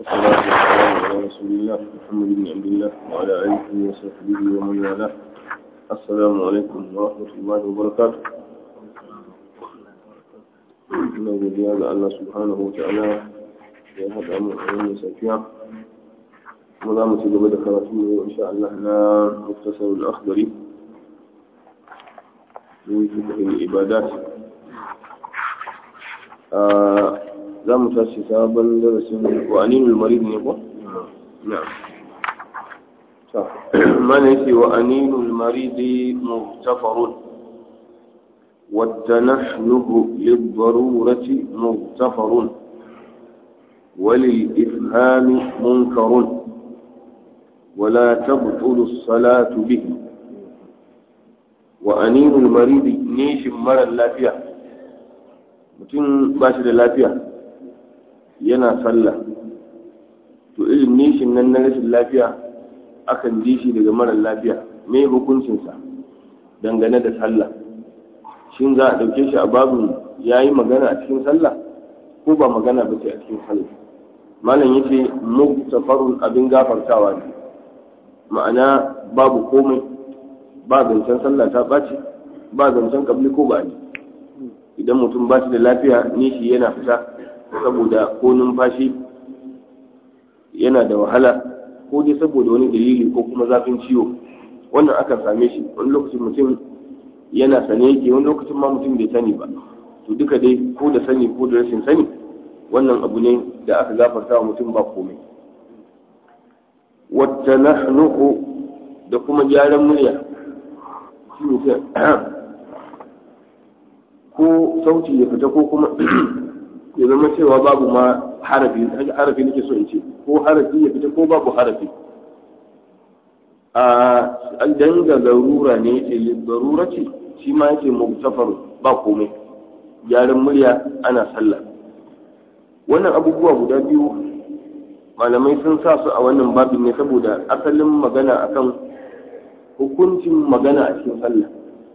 والصلاة والسلام على رسول الله محمد بن عبد الله وعلى آله وصحبه ومن والاه السلام عليكم ورحمة الله وبركاته ina godiya ga Allah subhanahu wa ta'ala da ya haɗa mu a wannan safiya kuma za mu ci gaba da karatu ne insha Allah na muktasar al-akhdari min fiqh al-ibadat za mu tashi sabon darasin wa aninul marid ne ko na'am ta mana yake wa aninul marid muhtafarun والتنحنه للضرورة مغتفر وللإفهام منكر ولا تبطل الصلاة به وأنين المريض نيش مرى اللافية mutum ba shi da lafiya yana sallah to irin nishin nan na rashin lafiya akan ji shi daga marar lafiya me hukuncinsa dangane da sallah shin za a ɗauke shi a babin ya yi magana a cikin sallah ko ba magana ba ce a cikin sallah malam ya ce muktafarun abin gafartawa ne ma'ana babu komai ba zancen sallah ta ɓaci ba zancen kabli ko ba ne idan mutum ba shi da lafiya nishi yana fita saboda ko numfashi yana da wahala ko dai saboda wani dalili ko kuma zafin ciwo wannan akan same shi wani lokacin mutum yana sane yake wani lokacin ma mutum bai sani ba to duka dai ko da sani ko da rashin sani wannan abu ne da aka gafarta wa mutum ba komai wata nahnuhu da kuma gyaran murya shi ne ko sauti ya fita ko kuma ya zama cewa babu ma harafi harafi nake so in ce ko harafi ya fita ko babu harafi a danga garura ne yake garura ce shi ma yake mubtafar ba komai gyaran murya ana sallah wannan abubuwa guda biyu malamai sun sa su a wannan babin ne saboda asalin magana akan hukuncin magana a cikin sallah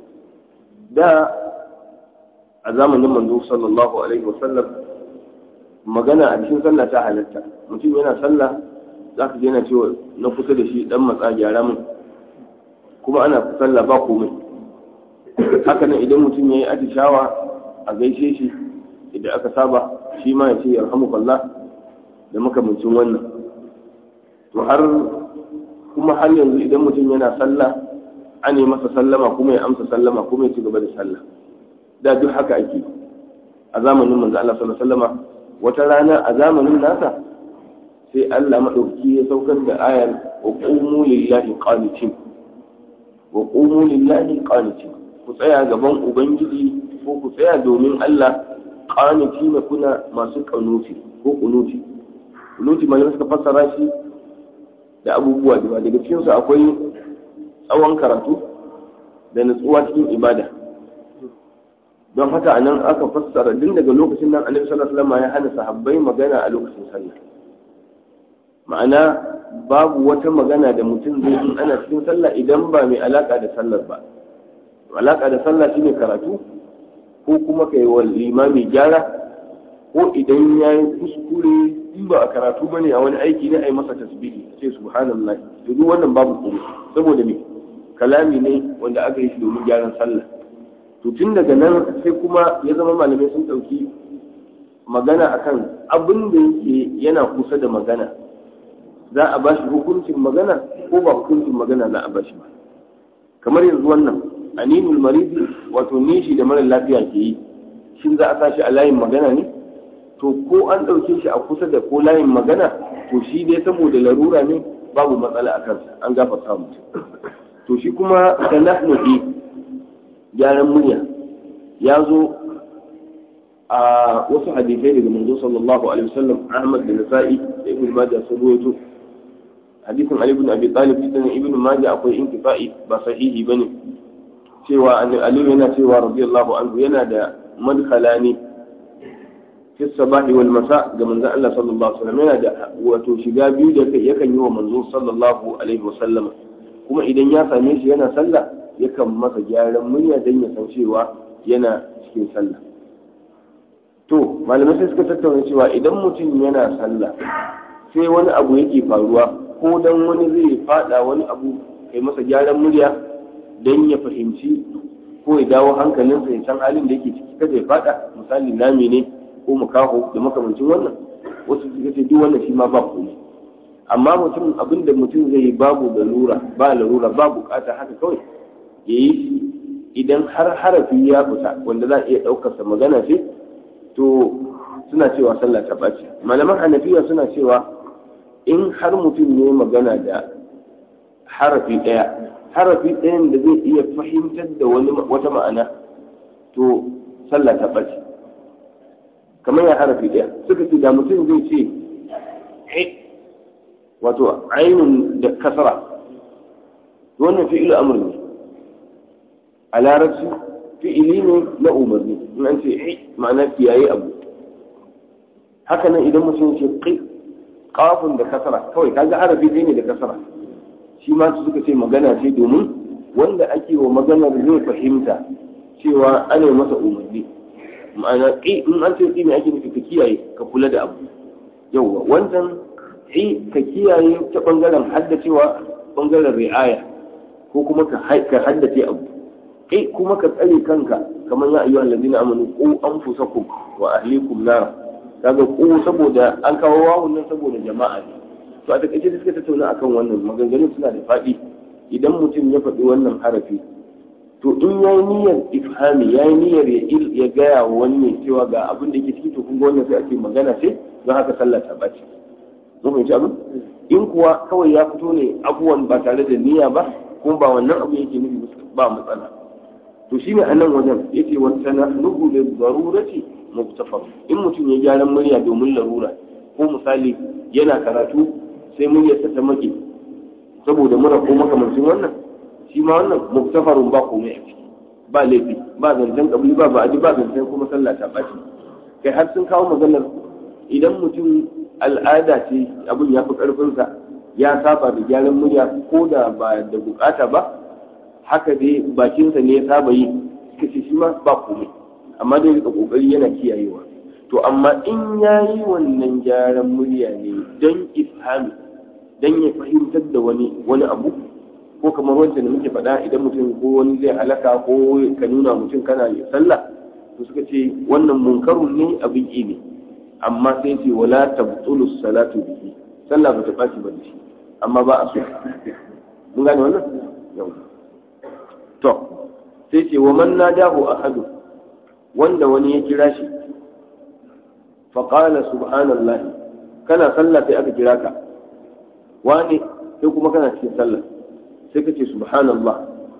da a zamanin manzo sallallahu alaihi wasallam magana a cikin sallah ta halatta mutum yana sallah za ka yana cewa na kusa da shi dan matsa gyara min kuma ana sallah ba komai haka nan idan mutum ya yi atishawa a gaishe shi idan aka saba shi ma ya ce yarhamukallah da makamancin wannan to har kuma har yanzu idan mutum yana sallah an yi masa sallama kuma ya amsa sallama kuma ya ci gaba da sallah da duk haka ake a zamanin manzo Allah sallallahu alaihi wasallama wata rana a zamanin nasa sai Allah madauki ya saukar da ayar wa qumu lillahi qanitin wa qumu lillahi qanitin ku tsaya gaban ubangiji ko ku tsaya domin Allah qanitin kuna masu kanuti ko kunuti kunuti mai suka fassara shi da abubuwa da daga cikin su akwai tsawon karatu da nutsuwa cikin ibada don haka anan aka fassara din daga lokacin nan annabi sallallahu alaihi wasallam ya hana sahabbai magana a lokacin sallah ma'ana babu wata magana da mutum zai yi ana cikin sallah idan ba mai alaka da sallar ba alaka da sallah shine karatu ko kuma kai wa limami gyara ko idan ya yi kuskure in ba a karatu bane a wani aiki ne a yi masa tasbihi sai subhanallah to duk wannan babu kuma saboda me kalami ne wanda aka yi shi domin gyaran sallah to tun daga nan sai kuma ya zama malamai sun ɗauki magana akan abin da yake yana kusa da magana za a bashi hukuncin magana ko ba hukuncin magana za a bashi ba kamar yanzu wannan aninul maridi wato nishi da mara lafiya ke yi shin za a sa shi a layin magana ne to ko an ɗauke shi a kusa da ko layin magana to shi dai saboda larura ne babu matsala a kansa an gafarta mutum to shi kuma da nahnu gyaran murya ya zo a wasu hadisai daga manzo sallallahu alaihi wasallam Ahmad da Nasa'i da Ibn Majah sun rawaito hadisin Ali ibn Abi Talib cikin Ibn Majah akwai inkifa'i ba sahihi bane cewa Ali yana cewa radiyallahu anhu yana da madkhalani fi sabahi wal masa ga manzo Allah sallallahu alaihi wasallam yana da wato shiga biyu da kai yakan yi wa manzo sallallahu alaihi wasallam kuma idan ya same shi yana sallah yakan masa gyaran murya don ya san cewa yana cikin sallah to malamai sai suka tattauna cewa idan mutum yana sallah sai wani abu yake faruwa ko dan wani zai fada wani abu kai masa gyaran murya don ya fahimci ko ya dawo hankalinsa ya san halin da yake ciki kada ya fada misali nami ne ko makaho da makamancin wannan wasu suka ce duk wannan shi ma ba komai amma mutum abin da mutum zai yi babu lura ba larura ba bukata haka kawai ya yi shi idan har harafi ya fita wanda za a iya ɗaukarsa magana ce to suna cewa sallah ta ɓaci malaman hanafiya suna cewa in har mutum ne magana da harafi ɗaya harafi ɗayan da zai iya fahimtar da wani wata ma'ana to sallah ta ɓaci kamar ya harafi ɗaya suka ce da mutum zai ce wato ainun da kasara wannan fi'ilu amr ne a larabci fi'ili ne na umarni in an ce ma'ana kiyaye abu haka nan idan mutum ce qi qafun da kasara kawai kaga harafi ɗaya ne da kasara shi ma suka ce magana ce domin wanda ake wa maganar zai fahimta cewa ana masa umarni ma'ana ƙi in an ce ƙi ne ake nufi ka kiyaye ka kula da abu yauwa wancan ƙi ka kiyaye ta ɓangaren haddacewa ɓangaren ri'aya ko kuma ka haddace abu ƙi kuma ka tsare kanka kamar ya ayyuhan ladina amanu qu anfusakum wa ahlikum nar kaga qu saboda an kawo wawun nan saboda jama'a ne to a takaice da suka tattauna akan wannan maganganun suna da faɗi idan mutum ya faɗi wannan harafi to in ya yi niyyar ifhami ya yi niyyar ya gaya wa wani cewa ga abin da yake ciki to kun ga wannan sai ake magana ce don haka sallah ta ɓaci mun fahimci abin in kuwa kawai ya fito ne abubuwan ba tare da niyya ba kuma ba wannan abu yake nufi ba matsala to shine a nan wajen yace wa sanahnuhu lil darurati muktafar in mutum ya gyaran murya domin larura ko misali yana karatu sai muryarsa ta maki saboda mura ko makamancin wannan shi ma wannan muktafarun ba komai a ciki ba laifi ba zancen kabli ba ba'adi ba zancen kuma sallah ta ɓaci kai har sun kawo maganar idan mutum al'ada ce abin ya fi ƙarfinsa ya saba da gyaran murya ko da ba da bukata ba haka dai bakinsa ne ya saba yi suka ce shi ma ba komai amma dai rika kokari yana kiyayewa to amma in ya yi wannan gyaran murya ne don ifhami don ya fahimtar da wani wani abu ko kamar wancan da muke faɗa idan mutum ko wani zai halaka ko ka nuna mutum kana yi sallah to suka ce wannan munkarun ne abin ƙi ne amma sai ce wala tabtulu salatu bihi sallah ba ta ɓaci ba da shi amma ba a so mun gane wannan yau to sai ce wa man nadahu ahadu wanda wani ya kira shi faƙala subhanallahi kana sallah sai aka kira ka wani sai kuma kana cikin sallah sai ka ce subhanallah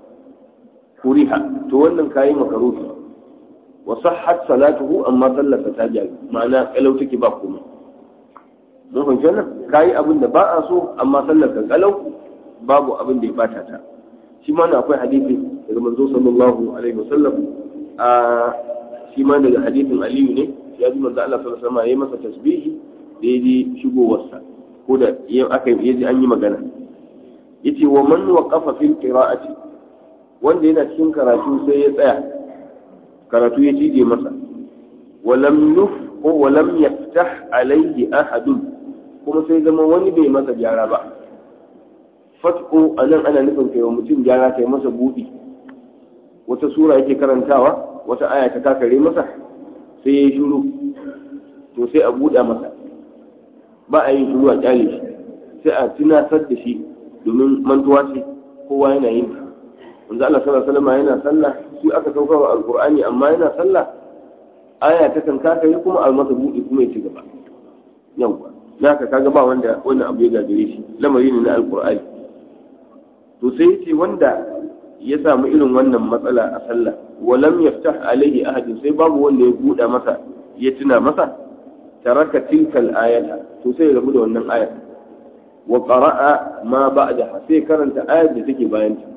kuriha to wannan kayi makaruhi wa sahhat salatuhu amma sallarsa ta jaru ma'ana kalau take ba komai mun fahimci wannan kayi abin da ba a so amma sallarsa kalau babu abin da ya bata ta shi ma akwai hadisi daga manzo sallallahu alaihi wasallam a shi ma daga hadisin aliyu ne ya ji manzo Allah sallallahu alaihi wasallam yayi masa tasbihi da yaji shigowarsa ko da aka yaji an yi magana yace wa man waqafa fil qira'ati wanda yana cikin karatu sai ya tsaya karatu ya cije masa wa lam yuf ko wa lam yaftah alayhi ahadun kuma sai zama wani bai masa gyara ba fatko anan ana nufin kai wa mutum gyara kai masa budi wata sura yake karantawa wata aya ta kakare masa sai ya yi shuru to sai a buɗa masa ba a yin shuru a kyale shi sai a tunatar da shi domin mantuwa ce kowa yana yin ta wanzu Allah sallallahu alaihi wasallam yana sallah shi aka sauka wa alqur'ani amma yana sallah aya ta kan kakare kuma a masa buɗe kuma ya ci gaba yawwa naka kaga ba wanda wannan abu ya gagare shi lamari ne na alqur'ani to sai ce wanda ya samu irin wannan matsala a sallah walam yaftah alaihi ahadin sai babu wanda ya buɗa masa ya tuna masa taraka tilkal ayata to sai ya rabu da wannan ayat wa qara'a ma ba'daha sai karanta ayat da take bayan ta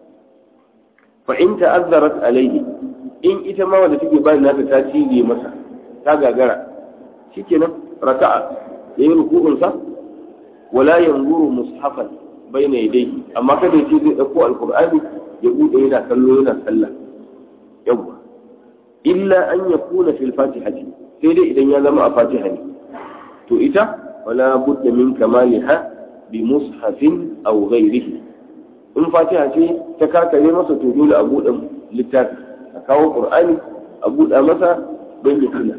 fa in ta'azzarat alaihi in ita ma wanda take bayan nata ta cije masa ta gagara shikenan raka'a yayi ruku'un sa wala yanzuru mushafan bayna yadayhi amma kada ya ce zai dauko alqur'ani ya bude yana kallo yana sallah yawwa illa an yakuna fil fatihati sai dai idan ya zama a fatiha ne to ita wala budda min kamaliha bi mushafin aw ghayrihi in fatiha ce ta kakare masa to dole a buɗe littafi a kawo qur'ani a buɗa masa don ya tuna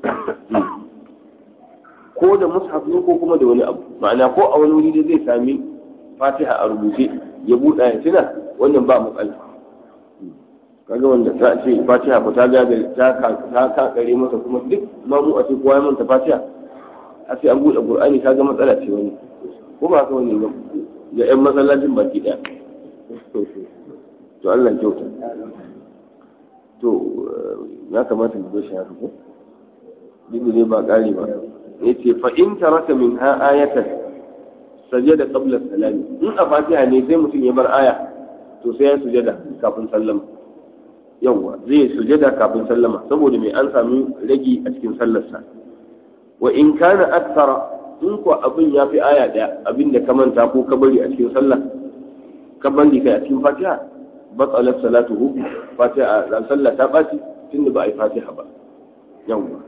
ko da mushaf ne ko kuma da wani abu ma'ana ko a wani wuri da zai sami fatiha a rubuce ya buɗa ya tuna wannan ba matsala kaga wanda ta ce fatiha ba ta gaga ta ta kakare masa kuma duk mamu a ce kowa ya manta fatiha a sai an buɗe qur'ani kaga matsala ce wani ko ba ka wani ba ga yan masallacin baki ɗaya to Allah kyauta to ya kamata mu zo shi haka ko duk ne ba ƙari ba yace fa in taraka min ha ayatan sajada qabla salami in a fatiha ne sai mutum ya bar aya to sai ya sujada kafin sallama yawwa zai sujada kafin sallama saboda mai an sami ragi a cikin sallarsa wa in kana akthara in ko abin ya fi aya daya abin da ka manta ko ka bari a cikin sallah ka bari kai a cikin fatiha batsalat salatuhu fatiha a sallah ta baci tunda ba a yi fatiha ba yawwa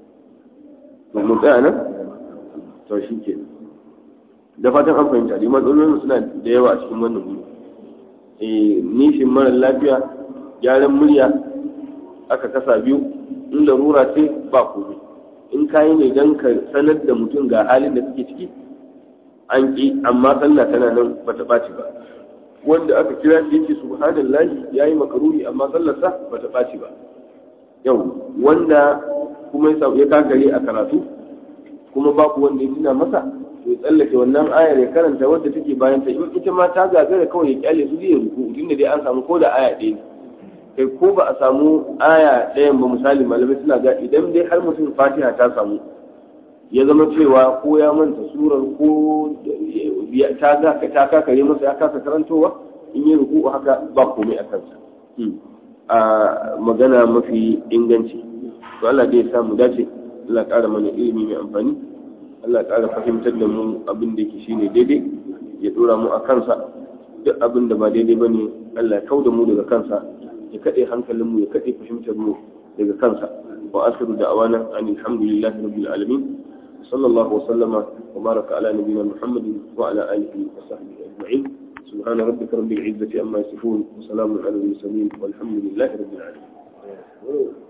to mu tsaya nan to shi ke da fatan an fahimta dai matsalolin suna da yawa a cikin wannan wuri eh nishin mara lafiya gyaran murya aka kasa biyu in larura ce ba komai in kayi ne don ka sanar da mutum ga halin da suke ciki an ƙi amma sallah tana nan ba ta ɓaci ba wanda aka kira shi yake subhanallahi yayi makaruri amma sallarsa ba ta ɓaci ba yau wanda kuma ya kakare a karatu kuma babu wanda ya tuna masa to ya tsallake wannan ayar ya karanta wadda take bayan ta in ita ma ta gagara kawai ya kyale su zai ruku tunda dai an samu ko da aya ɗaya ne kai ko ba a samu aya ɗayan ba misali malamai suna ga idan dai har mutum fatiha ta samu ya zama cewa ko ya manta surar ko ta ga ta kakare masa ya kasa karantowa in yi ruku haka ba komai a kansa a magana mafi inganci to Allah dai ya samu dace Allah ƙara mana ilimi mai amfani Allah ƙara fahimtar da mu abin da yake shine daidai ya dora mu a kansa duk abin da ba daidai bane Allah ya kauda mu daga kansa ya kaɗe hankalinmu ya kaɗe fahimtar mu daga kansa wa asiru da awana an alhamdulillah rabbil alamin sallallahu wa sallama wa baraka ala nabiyyina muhammadin wa ala alihi wa sahbihi ajma'in سبحان ربك رب العزة عما يصفون وسلام على المرسلين والحمد لله رب العالمين